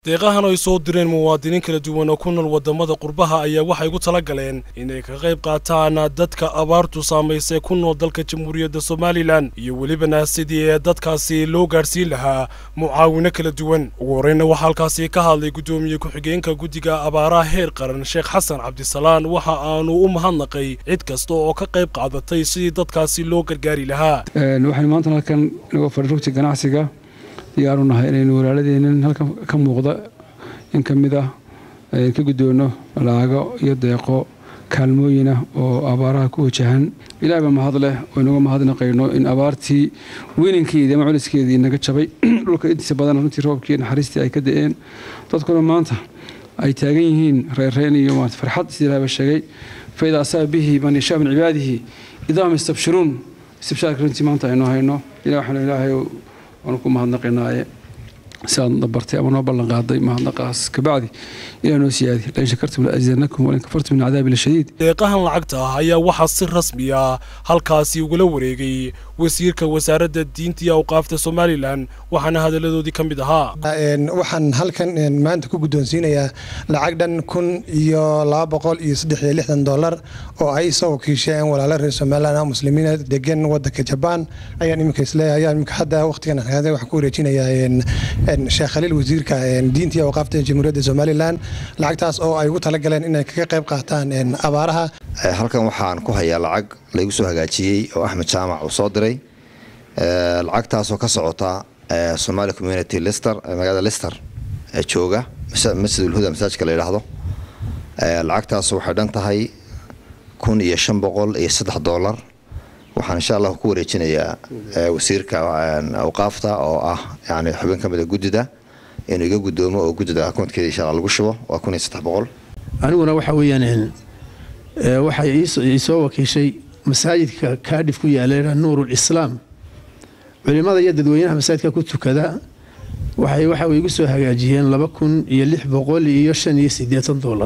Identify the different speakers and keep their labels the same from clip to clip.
Speaker 1: deeqahan ay soo direen muwaadiniin kala duwan oo ku nool waddamada qurbaha ayaa waxay ugu tala galeen inay ka qayb qaataan dadka abaartu saamaysay ku nool dalka jamhuuriyadda somalilan iyo welibana sidii ee dadkaasi loo gaadhsiin lahaa mucaawino kala duwan ugu horreyna waxaa halkaasi ka hadlay guddoomiye ku-xigeenka guddiga abaaraha heer qaran sheekh xasan cabdisalaan waxa aanu u mahadnaqay cid kasta oo ka qayb qaadatay sidii dadkaasi loo gargaari lahaa
Speaker 2: waxaynu maanta halkan inagoo fadhirugta ganacsiga diyaaru nahay inaynu walaaladeennan halkan ka muuqda in ka mid ah ka guddoono laago iyo deeqo kaalmooyinah oo abaaraha ku wajahan ilaah baa mahad leh oo inaga mahadnaqayno in abaartii weynankeedii ama culiskeedii naga jabay dhulka intiisa badan runtii roobkii naxariistii ay ka da-een dadkuna maanta ay taagan yihiin reerreen iyo maarata farxad sida ilaah baa sheegay faida asaaba bihi man yashaa min cibaadihi idaahum yastabshiruun istibshaarka runtii maanta aynu hayno ilah waxaanu ilaahay waanu ku mahadnaqaynaaye si aad dabartay ama noo ballan qaaday mahadnaqaas kabacdi ilaa noo siyaadi lain shakartum laazidanakum walin kafartum min cadaabi lashadiid
Speaker 1: deeqahan lacagta ah ayaa waxaa si rasmi ah halkaasi ugula wareegay wasiirka wasaaradda diinta iyo awqaafta somalilan waxaana hadalladoodii ka mid ahaa
Speaker 3: waxaan halkan maanta ku guddoonsiinayaa lacag dhan kun iyo laba boqol iyo saddex iyo lixdan dollar oo ay soo wakiisheen walaalo reer somalilan ah muslimiina degan wadanka jabaan ayaan iminka isleeyahay ayaan iminka hadda waqtigan waxaan ku wareejinayaa sheekh khaliil wasiirka diinta iyo awqaafta jamhuuriyadda somalilan lacagtaas oo ay ugu talagaleen inay kaga qayb qaataan abaaraha
Speaker 4: halkan waxaan ku hayaa lacag laygu soo hagaajiyey oo axmed jaamac uu soo diray lacagtaasoo ka socota somali community lister magaalada lister jooga masjidulhuda masaajka la yidhaahdo lacagtaas waxay dhan tahay kun iyo shan boqol iyo saddex dollar waxaan insha allah ku wareejinayaa wasiirka awqaafta oo ah yani xubin ka mida guddida inuu iga guddoomo oo guddida akoonkeeda insha allah lagu shubo waa kun iyo saddex boqol
Speaker 5: aniguna waxa weeyaan waxay iisoo wakiishay masaajidka kaadhif ku yaala nuurul islaam culimada iyo dadweynaha masaajidka ku tukada waxay waxa igu soo hagaajiyeen laba kun iyo lix boqol iyo shan iyo siddeetan dollar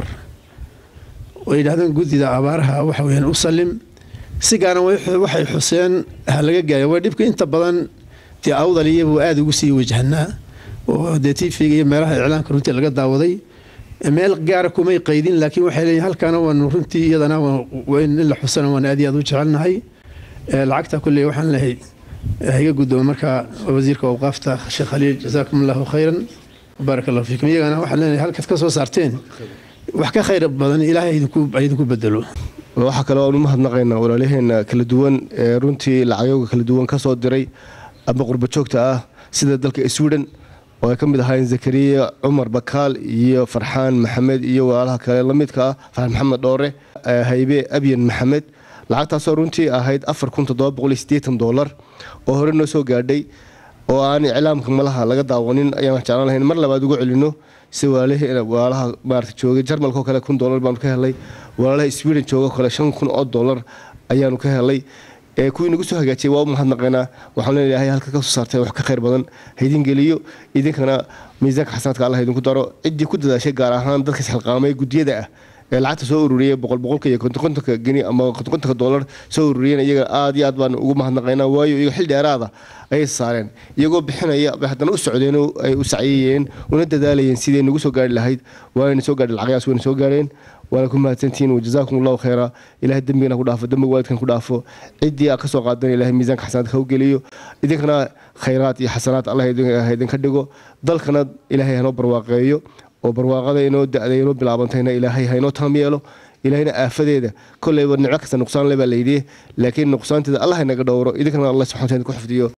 Speaker 5: oo yidhahdeen guddida abaaraha waxa weyaan u salim si gaaran waxay xuseen ha laga gaaya way dhibka inta badan dee awdal iyabuu aada ugu sii wajahnaa oo dee tv-ga iyo meelaha iclaamka runtii laga daawaday meel gaara kumay qaydin laakiin waxay leeyihin halkaana waanu runtii iyadana in la xusana waan aad iyo aad u jecelnahay lacagta kulley waxaan lehay higa guddooma markaa wasiirka awqaafta sheekh khaliil jazaakum allahu khayran baarak allahu fiikum iyagana waxaan leenahay halkaad ka soo saarteen wax ka khayr badan ilaahay idinku bedelo
Speaker 6: waxaa kale oan u mahadnaqaynaa walaalaheena kala duwan ee runtii lacagooga kala duwan ka soo diray ama qurbajoogta ah sida dalka sweden oo ay ka mid ahaayeen zakariya cumar bakaal iyo farxaan maxamed iyo walaalaha kale lamidka ah farxaan maxamed dhoore haybe abyan maxamed lacagtaasoo runtii ahayd afar kun toddoba boqol iyo siddeetan dollar oo hore noo soo gaadhay oo aan iclaamka malaha laga daawanin ayaan jeclaan lahayn mar labaad ugu celino si walaalaha maarata joogay jarmalka oo kale kun dollar baanu ka helay walaalaha sweden jooga kale shan kun oo dollar ayaanu ka helay kuwii nagu soo hagaajiyay waa u mahadnaqaynaa waxaan leenahay halka ka soo saartay wax ka khayr badan haydin geliyo idinkana miisaanka xasanaadka allah idinku daro ciddii ku dadaashay gaar ahaan dadka isxilqaamay guddiyada ah ee lacagta soo ururiyay boqol boqolka iyo kontonkontonka geni ama kontonkontonka dollar soo ururiyeen iyaga aad iyo aad baan ugu mahadnaqaynaa waayo iyaga xil dheeraada ayay saareen iyagoo bixinaya bay haddana u socdeen ay u sacyayeen una dadaalayeen sidii nagu soo gaari lahayd waana soo gaadhi lacagayaas wayna soo gaareen waana ku mahadsantihiin wajazaakum allahu khayra ilahay dembigana ku dhaafo dembiga waalidkan ku dhaafo ciddii aad ka soo qaadan ilahay miisaanka xasanaadka ha u geliyo idinkana khayraad iyo xasanaad allah idinka dhigo dalkana ilaahay hanoo barwaaqeeyo oo barwaaqada inoo da-day inoo bilaabantayna ilaahay haynoo taam yeelo ilaahayna aafadeeda kolleyba nicmo kasta nuqsaan le baa layidhi laakiin nuqsaanteeda allah inaga dhowro idinkana allah subxana wataala ku xifdiyo